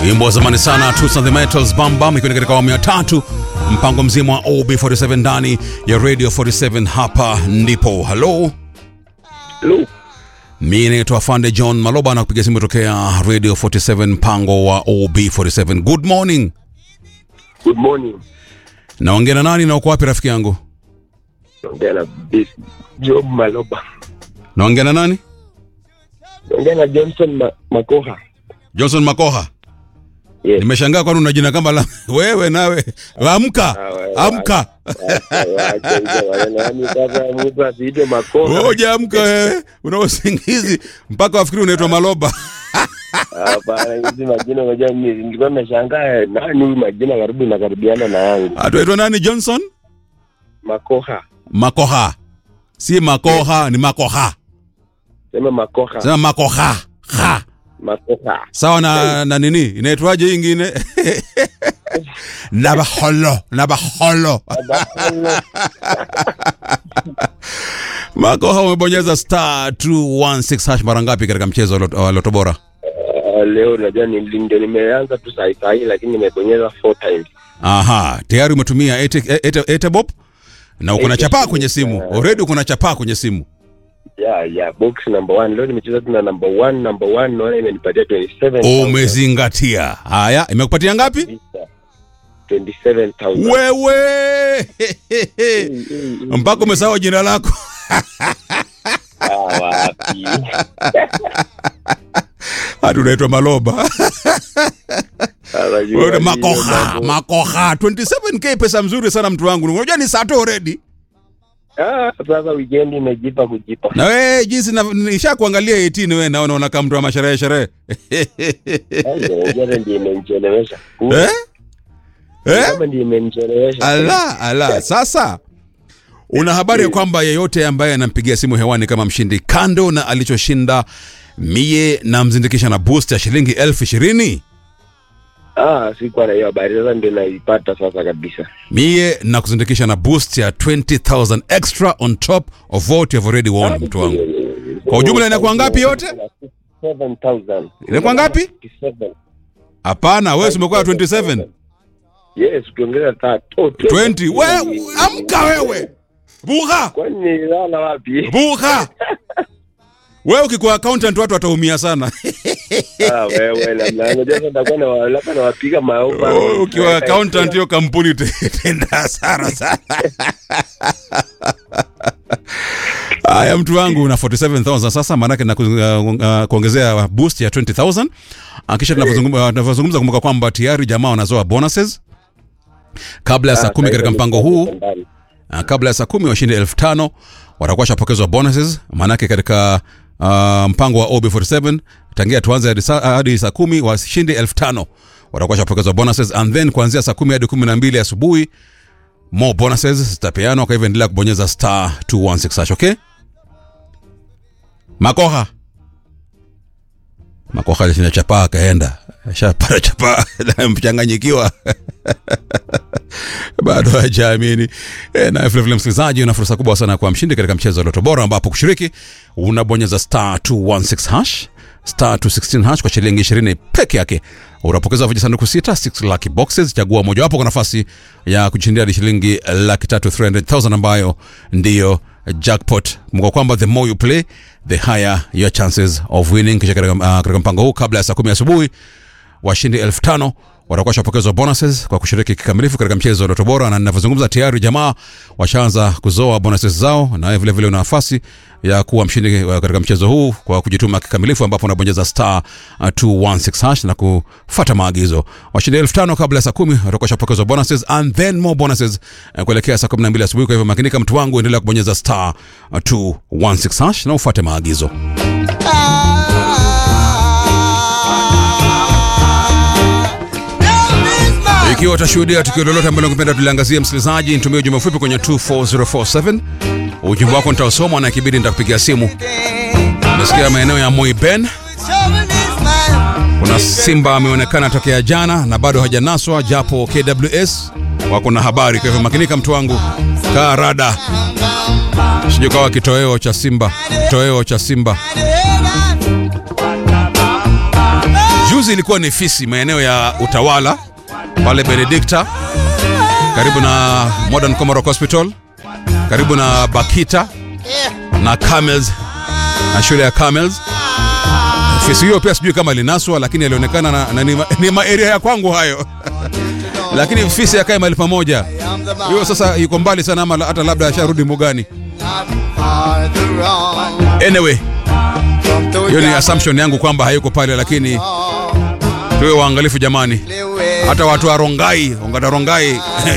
wimbo wa zamani sana Toots and the Metals Bam Bam, ikiwa ni katika awamu ya tatu, mpango mzima wa OB47 ndani ya Radio 47. Hapa ndipo halo, Hello. mi naitwa Fande John Maloba na kupiga simu tokea Radio 47 mpango wa OB47. Good morning, Good morning. naongea na nani na uko wapi rafiki yangu? Naongea na Bis- Job Maloba. Naongea na nani? Naongea na Johnson Ma Makoha. Johnson Makoha. Yes. Nimeshangaa kwani una jina kama la wewe nawe. Amka, Ah, wewe, amka. Wacha hizo maneno. Yaani sasa mtu asiitwe Makoha. Ngoja amka wewe. Una usingizi mpaka wafikiri unaitwa Maloba. Hapana, hizi majina unajua mimi nilikuwa nimeshangaa nani huyu majina karibu inakaribiana na yangu. Atuitwa nani Johnson? Makoha. Makoha. Si Makoha, ni Makoha. Sema Makoha. Sema Makoha. Ha. Makoha. Sawa na na nini? Inaitwaje hii ingine? Nabaholo, Nabaholo. Makoha umebonyeza star 216 hash mara ngapi katika mchezo wa Lot- wa Loto Bora? Ah, Leo unajua ni ndio nimeanza tu saa saa hii lakini nimebonyeza four times. Aha, tayari umetumia ete- ete- Etebop na uko na chapaa kwenye simu. Already uko na chapaa kwenye simu. Yeah, yeah, box number one. Leo nimecheza tu na number one, number one naona imenipatia 27. Umezingatia. Haya, imekupatia ngapi? 27,000. Wewe mpaka umesahau jina lako. Ah, wapi? Hadi unaitwa Maloba. Anajua Wewe hiyo Makoha, mambo. Makoha. 27k pesa mzuri sana mtu wangu. Unajua ni saa tu already. Ah, sasa weekend imejipa kujipa. Na wewe jinsi na- nisha kuangalia 18 wewe naona unakaa mtu wa masherehe sherehe. Jana ndio imenichelewesha. Eh? Eh? Kama ndio imenichelewesha. Ala, ala. Sasa una habari ya kwamba yeyote ambaye anampigia simu hewani kama mshindi, kando na alichoshinda, mie namzindikisha na boost ya shilingi elfu ishirini Ah, sikuwa na hiyo habari. Sasa ndio naipata sasa kabisa. mie na kuzindikisha na boost ya 20000 extra on top of what you have already won, mtu wangu. Kwa ujumla inakuwa ngapi yote? 7,000. Inakuwa ngapi? 27. Hapana, wewe si umekuwa 27 Yes, ukiongeza tatu. 20. Wewe amka wewe, buha Kwani nilala wapi? buha. Wewe ukikuwa accountant watu wataumia sana. Ah, wewe la la unajua sasa nitakuwa na wa- labda nawapiga maofa. Oh, ukiwa accountant hiyo kampuni tenda hasara sana. Haya, mtu wangu una 47000 sasa, maanake na kuongezea boost ya 20000 Ah, kisha tunavyozungumza tunavyozungumza, kumbuka kwamba tayari jamaa wanazoa bonuses kabla ya saa kumi katika mpango huu. Ah, kabla ya saa kumi washindi elfu tano watakuwa shapokezwa bonuses maanake katika uh, mpango wa OB47 tangia tuanze hadi saa, hadi saa kumi washindi elfu tano watakuwa shapokezwa bonuses and then kuanzia saa kumi hadi kumi na mbili asubuhi more bonuses zitapeanwa kwa hivyo endelea kubonyeza star 216 hash, okay makoha makoha alishinda chapaa akaenda shapata chapaa mchanganyikiwa bado hajaamini e, na vilevile msikilizaji una fursa kubwa sana kwa mshindi katika mchezo wa loto bora ambapo kushiriki unabonyeza star 216 hash star 216 hash kwa shilingi 20 peke yake unapokeza vijisanduku sita 6 lucky boxes chagua mojawapo kwa nafasi ya kujishindia hadi shilingi laki tatu 300000 ambayo ndiyo jackpot mko kwamba the more you play the higher your chances of winning kisha katika, uh, katika mpango huu kabla ya saa kumi asubuhi washindi elfu tano watakuwa shapokezwa bonuses kwa kushiriki kikamilifu katika mchezo wa Loto Bora, na ninavyozungumza tayari jamaa washaanza kuzoa bonuses zao, na wewe vile vile una nafasi ya kuwa mshindi uh, katika mchezo huu kwa kujituma kikamilifu, ambapo unabonyeza star uh, 216 hash na kufuata maagizo. Washindi elfu tano kabla ya saa kumi watakuwa shapokezwa bonuses and then more bonuses uh, kuelekea saa 12 asubuhi. Kwa hivyo makinika, mtu wangu, endelea kubonyeza star uh, 216 hash na ufuate maagizo. Ikiwa utashuhudia tukio lolote ambalo ungependa tuliangazia, msikilizaji, nitumie ujumbe mfupi kwenye 24047. Ujumbe wako nitausoma na ikibidi nitakupigia simu. Nasikia maeneo ya Moiben kuna simba ameonekana tokea jana na bado hajanaswa, japo KWS wako na habari. Kwa hivyo makinika, mtu wangu, kaa rada, sijui kawa kitoweo cha simba, kitoweo cha simba. juzi ilikuwa ni fisi maeneo ya utawala pale benedikta karibu na modern comoros hospital karibu na bakita na camels na shule ya camels fisi hiyo pia sijui kama linaswa lakini alionekana na, na ni, ma- ni maeria ya kwangu hayo lakini fisi akae mahali pamoja hiyo sasa yuko mbali sana ama la- hata labda asharudi mugani anyway hiyo ni assumption yangu kwamba hayuko pale lakini tuwe waangalifu jamani hata watu wa rongai ongata rongai